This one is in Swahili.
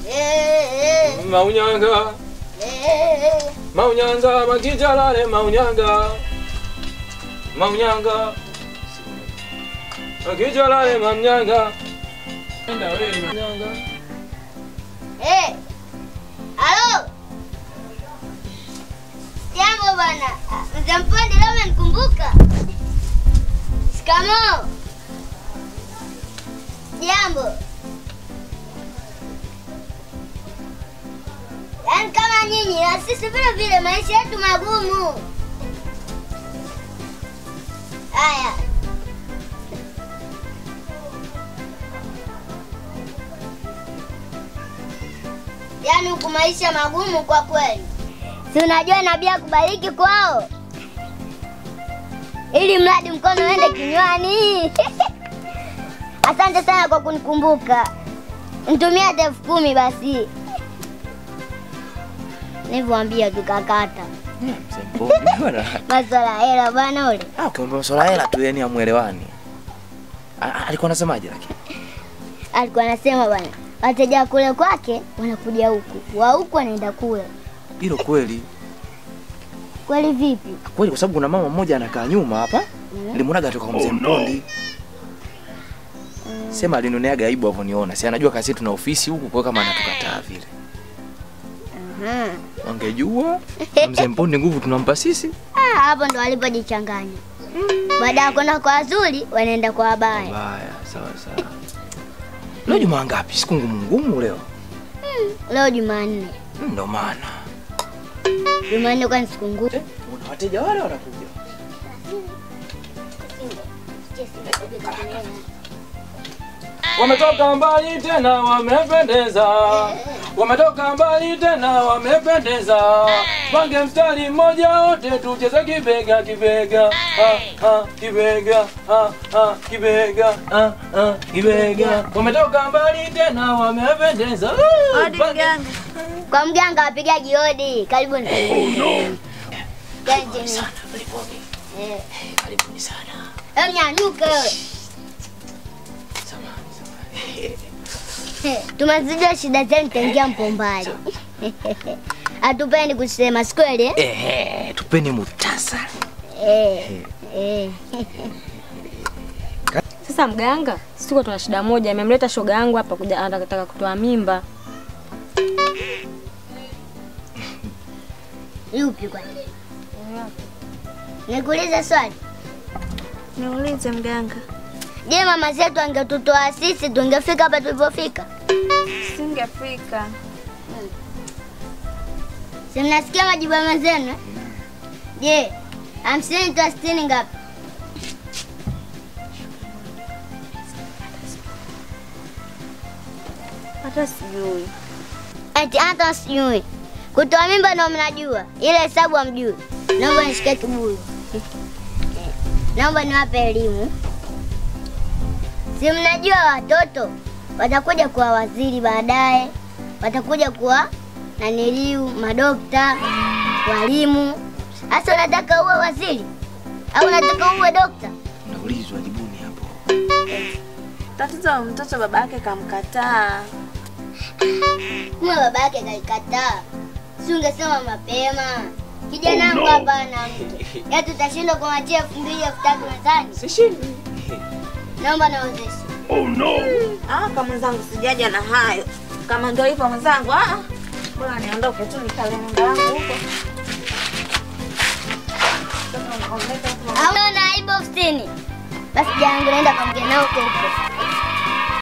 Eh, Maunyanga, eh, maunyanga, makijalale maunyanga. Maunyanga. Makijalale maunyanga. Enda wewe maunyanga. eh. Halo. Jambo bwana. Mzee Mpondi leo umenikumbuka? Shikamoo. Jambo. Yaani kama nyinyi na sisi vile vile maisha yetu magumu. Haya. Yaani huku maisha magumu kwa kweli. Si unajua nabii akubariki kwao, ili mradi mkono uende kinywani. Asante sana kwa kunikumbuka, nitumia hata elfu kumi basi. Nilivyoambia tukakata Mzee Mpondi bwana. maswala ya hela bwana. Ule Ah, ukiomba masuala hela tu yani amuelewani. Alikuwa anasemaje lakini? alikuwa anasema bwana, wateja wa kule kwake wanakuja huku, wa huku wanaenda kule. Hilo kweli. Kweli vipi? Kweli kwa sababu kuna mama mmoja anakaa nyuma hapa. Nilimuonaga toka kwa mzee Mpondi. Sema alinoneaga aibu avoniona. Si anajua kasi tuna ofisi huku kwa kama anatukataa vile. Aha. Wangejua mzee Mpondi nguvu tunampa sisi. Ah, hapo ndo walipojichanganya. Baada ya kwenda kwa wazuri, wanaenda kwa wabaya. Baya, sawa sawa. Leo Jumaa ngapi? Siku ngumu ngumu leo. Leo Jumanne. Mm, Ndo maana. Jumanne kwani siku ngumu. Kuna wateja wale wanakuja. Wametoka mbali tena wamependeza, wametoka mbali tena wamependeza. Pange mstari mmoja wote tucheze kibega kibega, ah, ah, kibega, ah, ah, kibega, ah, ah, kibega. Wametoka mbali tena wamependeza. Uh, pange- Kwa mganga wapigaji hodi. Karibuni. Karibuni. Sana, karibuni. Eh, Karibuni sana. hebu nyanyuke wewe. Samahani, samahani. Eh, Tumezijua shida zenu taingia mpombali. Hatupendi kusema, si kweli? eh? Ehe, tupeni muhtasari. Eh. Eh. Sasa mganga, sisi tuko tuna shida moja, amemleta shoga yangu hapa kuja anataka kutoa mimba. Yupi kwani? Nikuulize swali. Niulize mganga. Je, mama zetu angetutoa sisi tungefika hapa tulipofika? Singefika. Si mnasikia majibu ya mama zenu? eh? Je, hamsini toa sitini ngapi? Hata sijui. Ati hata sijui. Kutoa mimba ndo mnajua, ile hesabu hamjui. Naomba nishike kibuyu. Naomba niwape elimu. Si mnajua watoto watakuja kuwa waziri baadaye, watakuja kuwa naniliu, madokta, walimu. Sasa unataka uwe waziri au unataka uwe dokta? Naulizwa jibuni hapo. Tatizo la mtoto baba yake kamkataa. Kumbe baba yake kalikataa. Si ungesema mapema. Kijana wangu hapa ana mke. Ya tutashindwa kumwachia elfu mbili elfu tatu mezani. Sishindi. Naomba naozeshe. Ah, kama mwenzangu sijaja na hayo. Kama ndio hivyo mwenzangu, ah. Bora niondoke tu nikale nyumba yangu huko. Au unaona aibu ofisini? Basi jana yangu naenda kwa mgeni wako huko.